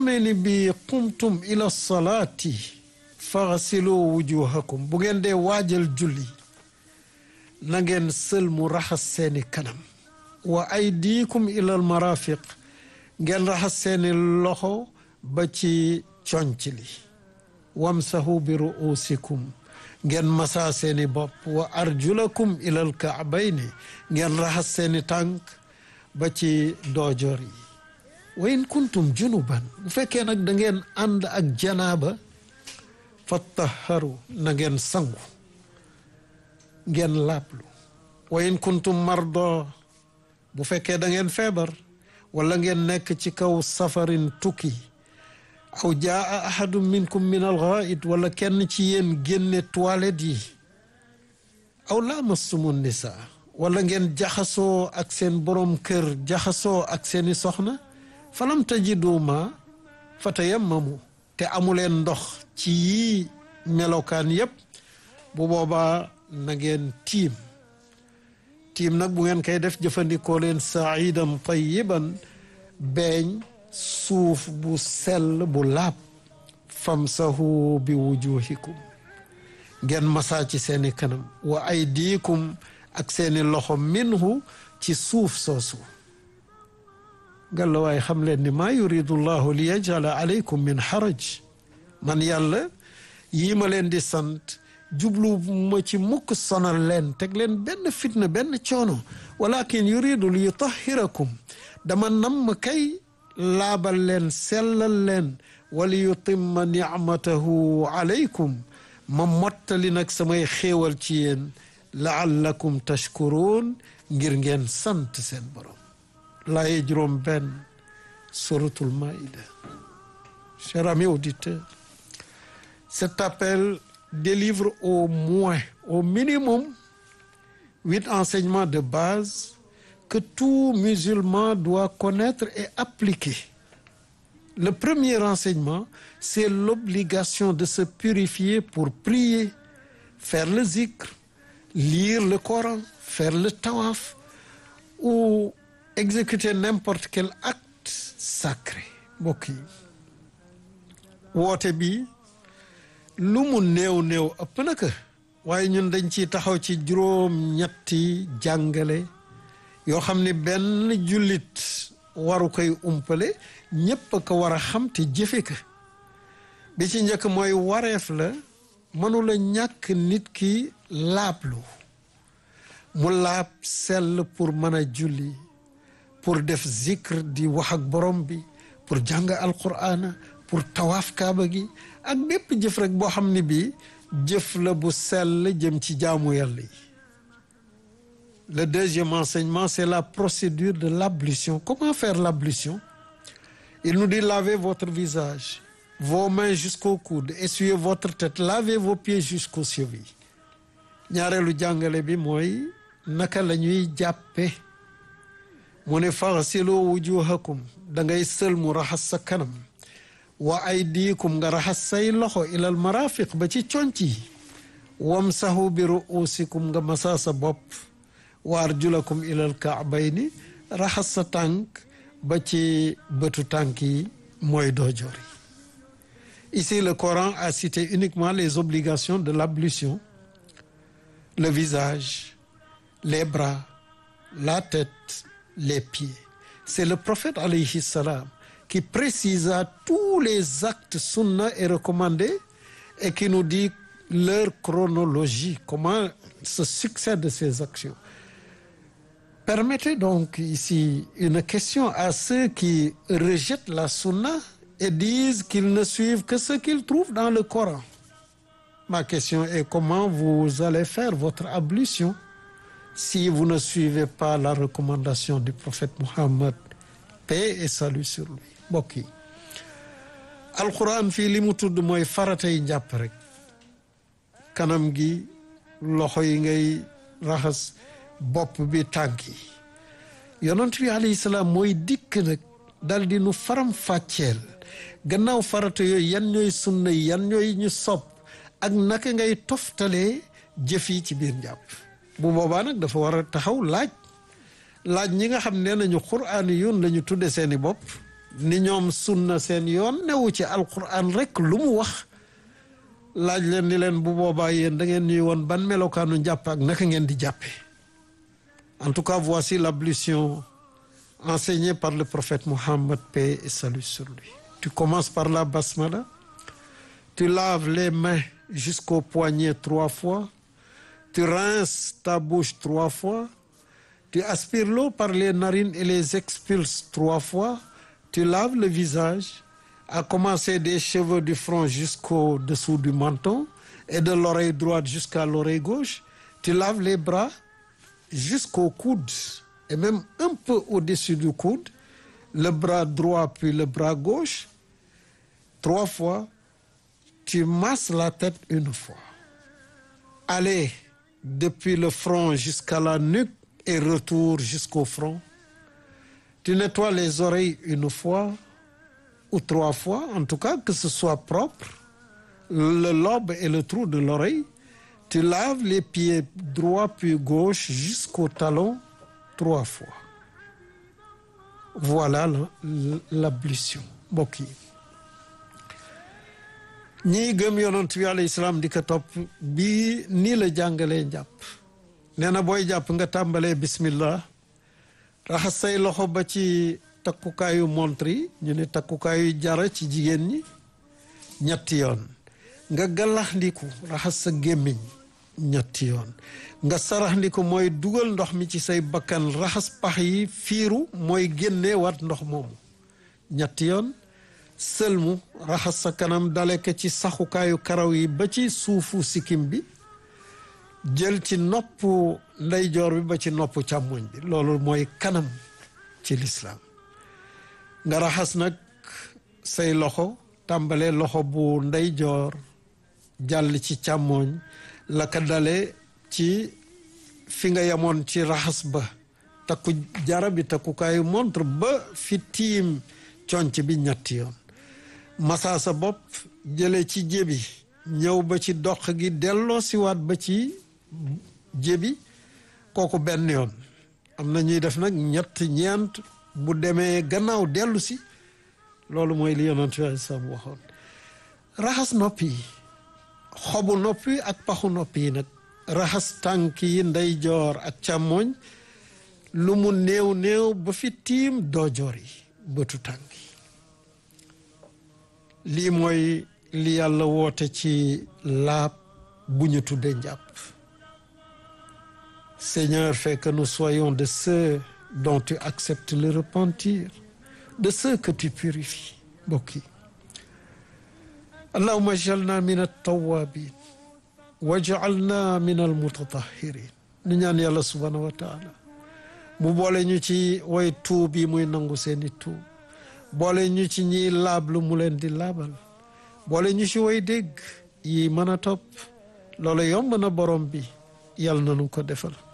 xamee ni bi qumtum ila salaati faxsilu wujuhakum bu ngeen dee waajal julli na ngeen sël mu raxas seeni kanam wa aydikum ilal marafiq ngeen raxas seeni loxo ba ci conc li wamsahu bi ruusikum ngeen masaa seeni bopp wa arjulakum ilal kaabayni ngeen raxas seeni tànk ba ci doojoor yi wa in kuntum junuban bu fekkee nag da ngeen ànd ak janaaba fattaharu na ngeen sangu ngeen laablu wa in kuntum mardo bu fekkee da ngeen feebar wala ngeen nekk ci kaw safarin tukki aw jaa ahadun minkum min alghaid wala kenn ci yéen génne toilette yi aw laamastumu nisa wala ngeen jaxasoo ak seen borom kër jaxasoo ak seeni soxna falam tajidu ma fatayammamu te amuleen ndox ci yii melokaan yépp bu boobaa na ngeen tiim tiim nag bu ngeen koy def jëfandikoo leen saidan tayiban beeñ suuf bu sell bu laab famsahu bi wujuhikum ngeen masaa ci seeni kanam wa aydikum ak seeni loxo minhu ci suuf soosu ngalla waaye xam leen ni maa yuridu llahu li yajala alaykum min haraj man yàlla yii ma leen di sant jublu ma ci mukk sonal leen teg leen benn fitna benn coono walakin yuridu li yutahirakum dama namm kay laabal leen sellal leen wali yutimma nicmatahu alaykum ma mottali nag samay xéewal ci yéen laallakum tashkuruun ngir ngeen sant seen borom laaye juróom benn suratul maïda cher ami auditeur cet appel délivre au moins au minimum huit enseignements de base que tout musulman doit connaître et appliquer le premier enseignement c'est l'obligation de se purifier pour prier faire le zikr lire le Coran faire le tawaf ou exécuter n'importe quel acte sacré mbokk yi woote bi lu mu néew néew ëpp na ko waaye ñun dañ ciy taxaw ci juróom ñetti jàngale yoo xam ni benn jullit waru koy umpale ñépp a ko war a xam te jëfe ko bi ci njëkk mooy wareef la mënula ñàkk nit ki laablu mu laab sell pour mën a julli pour def zikr di wax ak borom bi pour jàng alqur'ana pour tawaaf kaaba gi ak bépp jëf rek boo xam ne bii jëf la bu sell jëm ci jaamu yàlla yi le deuxième enseignement c'est la procédure de l'ablution comment faire l'ablution il nous dit lavez votre visage vos mains jusqu'au coude essuyez votre tête lavez vos pieds jusqu'aux chevilles ñaareelu jàngale bi mooy naka la ñuy jàppe mu ne faghsilu wujuhakum da ngay sël mu raxas sa kanam wa aydikum nga raxas say loxo ilal marafiq ba ci conc yi wamsahu bi ruusikum nga masaa sa bopp wa arjulakum ilal kaabayni raxas sa tànk ba ci bëtu tànk yi mooy doojoor yi ici le Coran a cité uniquement les obligations de l'ablution le visage les bras la tête les pieds c'est le prophète alayhi salam qui précisa tous les actes sunna et recommandés et qui nous dit leur chronologie comment se succèdent ces actions permettez donc ici une question à ceux qui rejettent la sunna et disent qu'ils ne suivent que ce qu'ils trouvent dans le Coran ma question est comment vous allez faire votre ablution si vous ne suivez pas la recommandation du prophète Muhammad paix et salut sur lui mbokk yi alquran fii li mu tudd mooy faratay njàpp rek kanam gi loxo yi ngay raxas bopp bi tànk yi yonent bi alayhi salaam mooy dikk nag dal di nu faram fàcceel gannaaw farata yooyu yan ñooy sunna yi yan ñooy ñu sopp ak naka ngay toftalee jëf yi ci biir njàpp bu boobaa nag dafa war a taxaw laaj laaj ñi nga xam ne nañu quraani yoon la ñu tudde seeni bopp ni ñoom sunna seen yoon newu ci alquran rek lu mu wax laaj leen ni leen bu boobaa yéen da ngeen ñuy woon ban melokaanu njàpp ak naka ngeen di jàppe en tout cas voici l'ablution enseignée par le prophète Mohammed paix et salut sur lui tu commences par la basmala tu laves les mains jusqu'au poignet trois fois tu rinces ta bouche trois fois tu aspires l'eau par les narines et les expulses trois fois tu laves le visage à commencer des cheveux du front jusqu'au dessous du menton et de l'oreille droite jusqu'à l'oreille gauche tu laves les bras jusqu'au coude et même un peu au-dessus du coude le bras droit puis le bras gauche trois fois tu masses la tête une fois allez depuis le front jusqu'à la nuque et retour jusqu'au front tu nettoies les oreilles une fois ou trois fois en tout cas que ce soit propre le lobe et le trou de l'oreille tu laves les pieds droit puis gauche jusqu'au talon trois fois voilà l'ablution mbokk yi ñii gëm yonent bi alayhi salaam di ko topp bii nii la jàngalee njàpp nee na booy jàpp nga tàmbalee bismillah raxas say loxo ba ci takkukaayu montre yi ñu ne takkukaayu jara ci jigéen ñi ñetti yoon nga galaxndiku raxas sa gémmiñ ñetti yoon nga saraxndiku mooy dugal ndox mi ci say bakkan raxas pax yi fiiru mooy génnee wat ndox moomu ñetti yoon sëlmu raxas sa kanam dale ko ci saxukaayu karaw yi ba ci suufu sikkim bi jël ci nopp ndeyjoor bi ba ci nopp càmmoñ bi loolu mooy kanam ci lislaam nga raxas nag say loxo tàmbale loxo bu ndeyjoor jàll ci càmmoñ la ka dale ci fi nga yemoon ci raxas ba takku jara bi takkukaayu montre ba fi tiim conc bi ñetti yoon masaa sa bopp jële ci jébi ñëw ba ci dox gi delloo siwaat ba ci jébi kooku benn yoon am na ñuy def nag ñett ñeent bu demee gannaaw dellu si loolu mooy li yonent bi sam waxoon raxas nopp yi xobu nopp yi ak paxu nopp yi nag raxas tànk yi ndeyjoor ak càmmooñ lu mu néew néew ba fi tiim doojoor yi bëtu tànk yi lii mooy li yàlla woote ci laab bu ñu tuddee njàpp Seigneur fais que nous soyons de ceux dont tu acceptes le repentir de ceux que tu purifies mbokk yi allahumma jalna min at-tawwabin wajalna min al-mutatahirin nu ñaan yàlla subhanahu wa taala mu boole ñu ci way tuub yi muy nangu seeni tuub boole ñu ci ñiy laablu mu leen di laabal boole ñu ci way dégg yi mën a topp loolu yomb na borom bi yàlla na nu ko defal